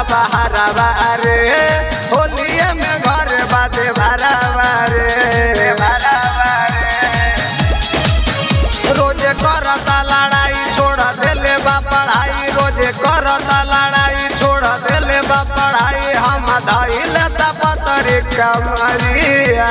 बहरावा रे होलिया में घर बादे भरावा रे भरावा रे रोजे करता लड़ाई छोड़ देले बा पढ़ाई रोजे करता लड़ाई छोड़ देले बा पढ़ाई हम धैल पतरी कमरिया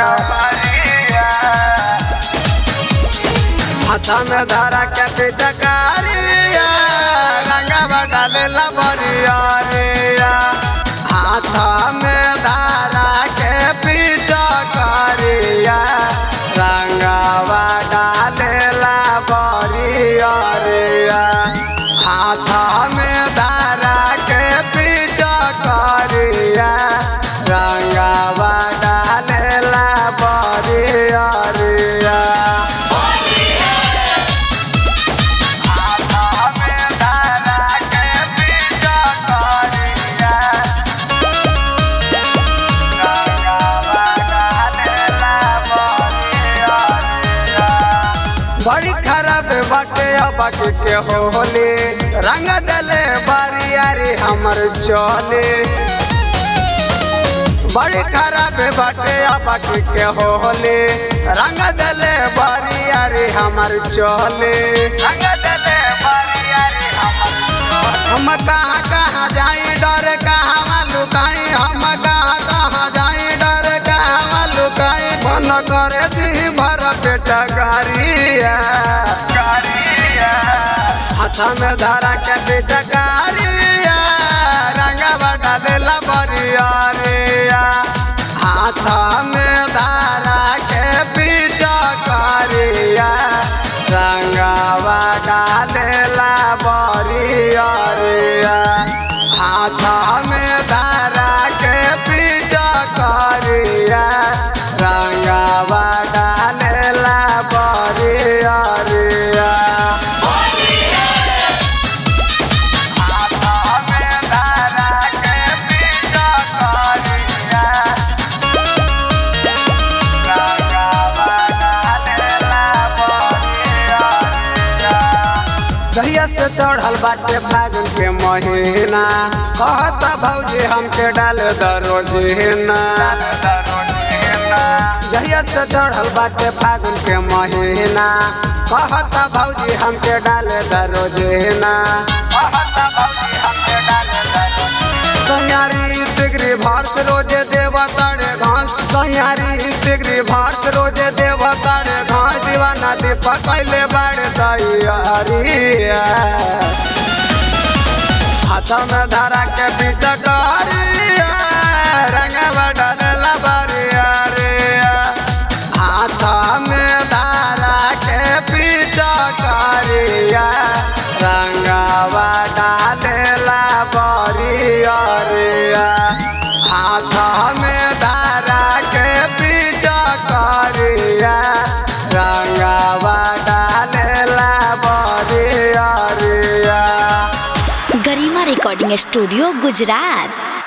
हाथ में धरा के पिचकारिया रंगवा डालेला बरिया हाथ में धरा के पिचकारिया रंगवा डालेला बरिया हाथ में धरा के पिचकारिया रंगवा डालेला बरिया बड़ी खराब बाटे बाकी के होली रंग डले बारियारी हमर चले बड़ी खराब बाटे बाकी के होली रंग डले बारियारी हमर चले रंग डले बारियारी हमर हम कहाँ कहाँ जाए डर कहाँ लुकाई हम कहाँ कहाँ जाए डर कहाँ लुकाई मन करे दी भर पेट गारिया हाथ में धरा के पेट गारिया रंगवा डालेला बरिया रिया हाथ में धरा के पीछ करिया रंगवा डालेला बरिया रिया हाथ में धरा के पीछ करिया रंगवा डालेला बरिया रिया हाथ में धरा के पीछ करिया कहिया से चढ़ल बाटे फागुन के महीना कहता भौजी हमके डाल दरोजीना जहिया से चढ़ल बाटे फागुन के महीना कहता भौजी हमके डाल दरोजीना सैयारी डिग्री भारस रोजे देव तारे घास सैयारी डिग्री भारस रोजे देव तारे घास दीवाना दीपक कैले बाड़ तैयारिया हाथ में धरा के बीच करिया रंगवा डालेला बरिया रिया हाथ में धरा के बीच करिया रंगवा डालेला बरिया रिया हाथ में धरा के बीच करिया रंगवा डालेला बरिया रिया गरिमा रिकॉर्डिंग स्टूडियो गुजरात